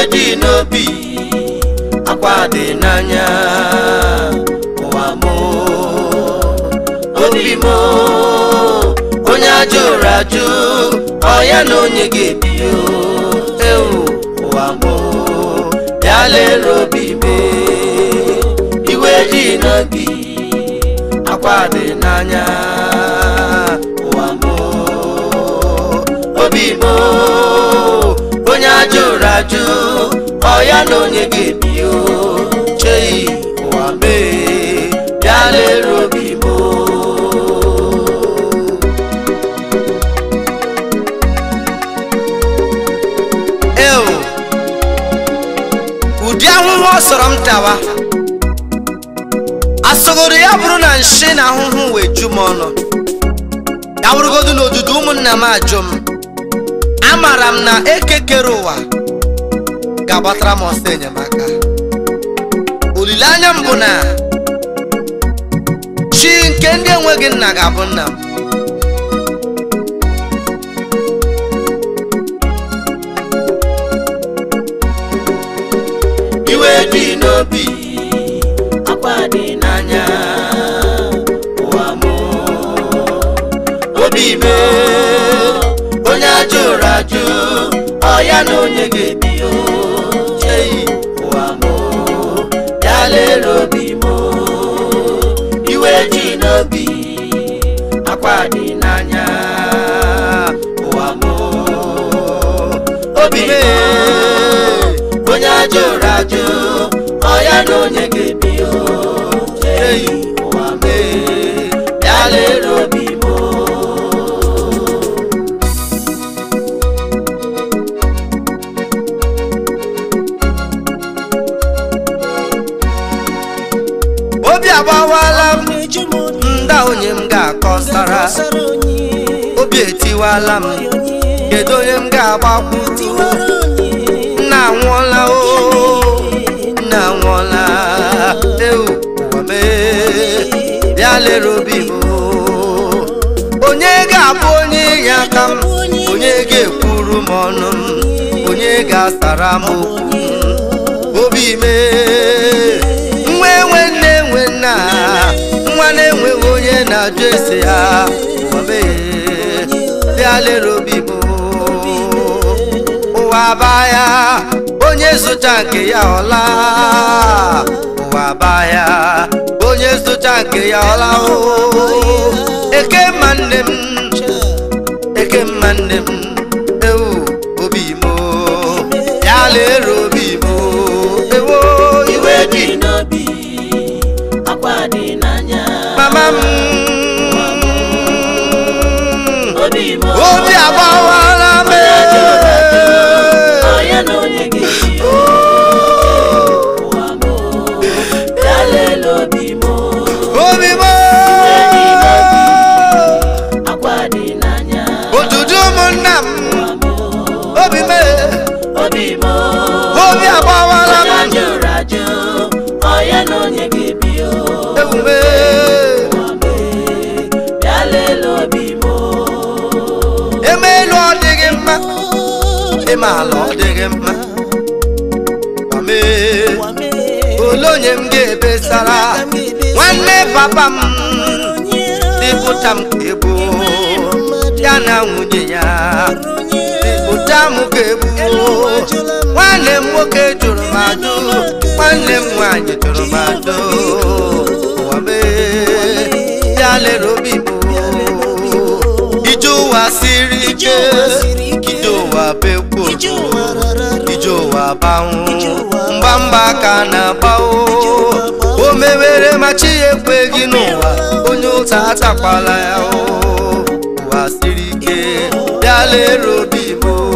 dị n'obi akwa dị n'anya ụwa m obi m onye ajụrụ ajụ ọ ya na onye ga-ebi o ewu ụwa m bịa lere obi m iwe dị n'obi akwa dị n'anya ụwa m obi m onye ajụrụ ajụ ọ ya na onye ga-ebi o cheghị ụwa mee bịa lere obi m eo ụdị ahụhụ ọ sọrọ m tawa asọgoro ya bụrụ na nshi na ahụhụ wee ju m ọnụ ya bụrụgodu na odudu ụmụnna m ajụ m amaara m na eke kere ụwa ga-agbatara m ọsọ enyemaka olileanya m bụ na chi nke ndị enweghị nna ga-abụ nna m iwe dị n'obi akwa dị n'anya ụwa m obi m onye ajụrụ ajụ ọ ya na onye ga-ebi o cheghị ụwa m ya lere obi m iwe dị n'obi akwa dị n'anya ụwa m obi m onye ajụrụ ajụ ọ ya na onye ga-ebi o cheghị ụwa m ya lere obi m obi agbawala m nda onye m ga-akọsara obi etiwala m kedu onye m ga-agbakwu nna anwụọla o nna anwụọla ewu ụwa mee bịa lere obi m o. onye ga-abụ onye inye aka m onye ga-ekwuru m ọnụ m onye ga-asara m okwu obi mee nwa enwe nne enwe nna nwa na-enweghị onye na-ajụ ese ya ụwa mee bịa lere obi m ụwa baa ya onye zụta nke ya ọla ụwa baa ya onye zụta nke ya ọla o eke mma nne m eke mma nne m ewu obi m ya lere obi m ewo iwe dị n'obi akwa dị n'anya mama m obi m obi agbawala m ọ ya na onye ga-ebi ụwa m ya lele obi m obi m akwa dị n'anya otutu ụmụnna m obi m obi m obi agbawala onye m ajụrụ ajụ ọ ya na onye ga-ebi ewume ụwa m ya lele obi m eme elu ọ dịghị mma eme ala ọ dịghị mma mame ole onye m ga-ebesara nwanne papa m dịpụta m ka egbu ya na nwunye ya dịpụta m ka egbu nwanne m nwoke jụrụ m ajụ nwanne m nwaanyị jụrụ m ajụ ụwa mee ya lere obi m ije ụwa siri ike ije ụwa bekwo ije ụwa banwụ mgbamgba ka na-agbawo o mewere ma chi ya ekweghị n'ụwa onye ụta atakwala ya o ụwa siri ike bịa lere obi m o.